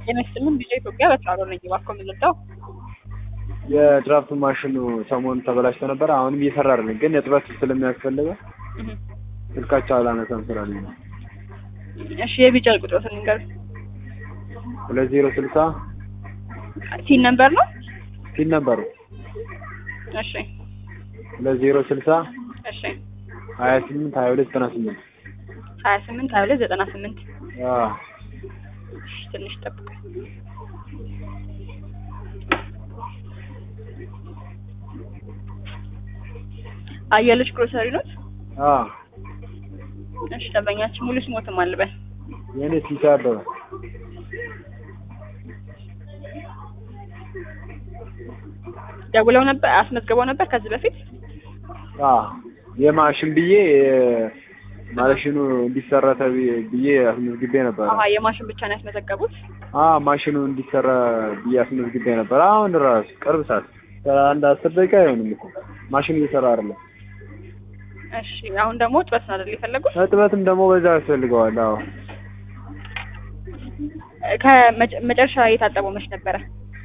ጤና ይስጥልን ቪኦኤ ኢትዮጵያ በተራሮ ነኝ። እባክዎ የምንወጣው የድራፍት ማሽኑ ሰሞኑን ተበላሽቶ ነበር። አሁንም እየሰራ አይደለም፣ ግን እጥበት ስለሚያስፈልገው ስልካቸው አላነሳም ስላለኝ ነው። እሺ የቢጫ ቁጥሮትን ንገሩኝ። ሁለት ዜሮ ስልሳ ሲን ነምበር ነው? ሲል ነበሩ እሺ ሁለት ዜሮ ስልሳ እሺ ሀያ ስምንት ሀያ ሁለት ዘጠና ስምንት ሀያ ስምንት ሀያ ሁለት ዘጠና ስምንት አዎ እሺ ትንሽ ጠብቁ። አየለች ግሮሰሪ ኖት? አዎ እሺ ደንበኛችን ሙሉ ስሞትም አልበል የእኔ ሲሳ አበበ ደውለው ነበር አስመዝግበው ነበር ከዚህ በፊት አዎ የማሽን ብዬ ማሽኑ እንዲሰራ ተብዬ ብዬ አስመዝግቤ ነበር። አሀ የማሽን ብቻ ነው ያስመዘገቡት? አዎ ማሽኑ እንዲሰራ ብዬ አስመዝግቤ ነበር። አሁን ራሱ ቅርብ ሰዓት አንድ አስር ደቂቃ አይሆንም እኮ ማሽኑ እየሰራ አይደለም። እሺ አሁን ደግሞ ጥበት ነው አይደል የፈለጉት? እጥበትም ደግሞ በዛ ያስፈልገዋል። አዎ ከመጨረሻ የታጠበው መች ነበረ?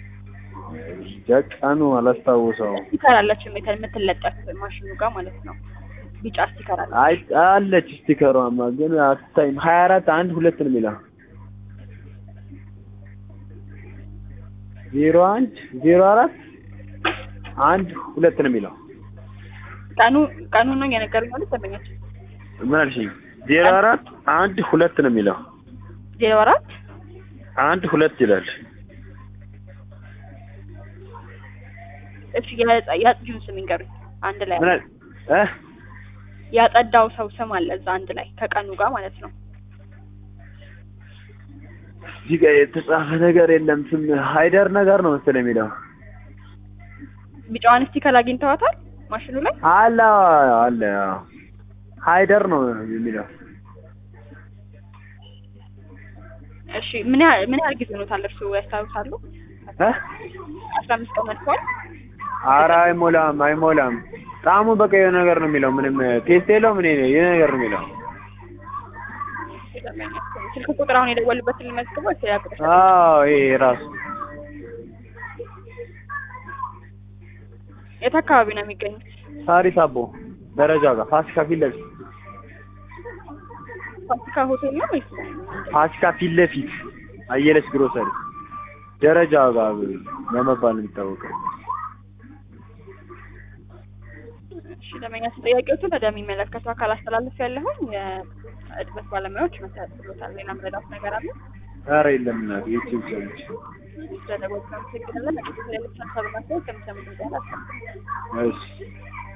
ቀኑ አላስታውሰውም። ስቲከር አለች የምት- የምትለጠፍ ማሽኑ ጋር ማለት ነው። ቢጫ ስቲከር አለ። አይ አለች ስቲከሯማ ግን አትታይም። ሀያ አራት አንድ ሁለት ነው የሚለው ዜሮ አንድ ዜሮ አራት አንድ ሁለት ነው የሚለው ቀኑ ቀኑ ነው እየነገሩኝ ማለት ደንበኛችን ምን አልሽኝ? ዜሮ አራት አንድ ሁለት ነው የሚለው ዜሮ አራት አንድ ሁለት ይላል። እሺ የጸ- የአጽጂውን ስም ይንገሩኝ አንድ ላይ ምን አል እ ያጸዳው ሰው ስም አለ እዛ አንድ ላይ ከቀኑ ጋር ማለት ነው። እዚህ ጋር የተጻፈ ነገር የለም። ስም ሃይደር ነገር ነው መሰለኝ የሚለው ቢጫዋን ስቲከር አግኝተዋታል ማሽኑ ላይ? አለ አለ አዎ። ሃይደር ነው የሚለው እሺ ምን ያህል ምን ያህል ጊዜ ሆኖታል እርሱ ያስታውሳሉ? እ አስራ አምስት ቀን አልፏል። ኧረ አይሞላም አይሞላም። ጣዕሙ በቃ የሆነ ነገር ነው የሚለው ምንም ቴስት የለው ምን የሆነ ነገር ነው የሚለው ስልክ ቁጥር አሁን የደወሉበትን ሊመዝግበው ያ ቁጥር አዎ ይሄ ራሱ የት አካባቢ ነው የሚገኙት? ሳሪስ አቦ ደረጃ ጋር ፋሲካ ፊት ለፊት ፋሲካ ሆቴል ነው ወይስ? ፋሲካ ፊት ለፊት አየለች ግሮሰሪ ደረጃ ጋር በመባል ነው የሚታወቀው። እሺ ለመኛ ጥያቄዎቹን ወደሚመለከተው አካል አስተላልፍ ያለሁን የእድበት ባለሙያዎች መሰረት ብሎታል። ሌላ ምረዳት ነገር አለ? ኧረ የለም እናቴ ዩቲዩብ ሰዎች ስለደወሉ አመሰግናለን። ሌሎች ሀሳብ ማስተያየት ከሚሰሙ ድምጽ ያላቸው እሺ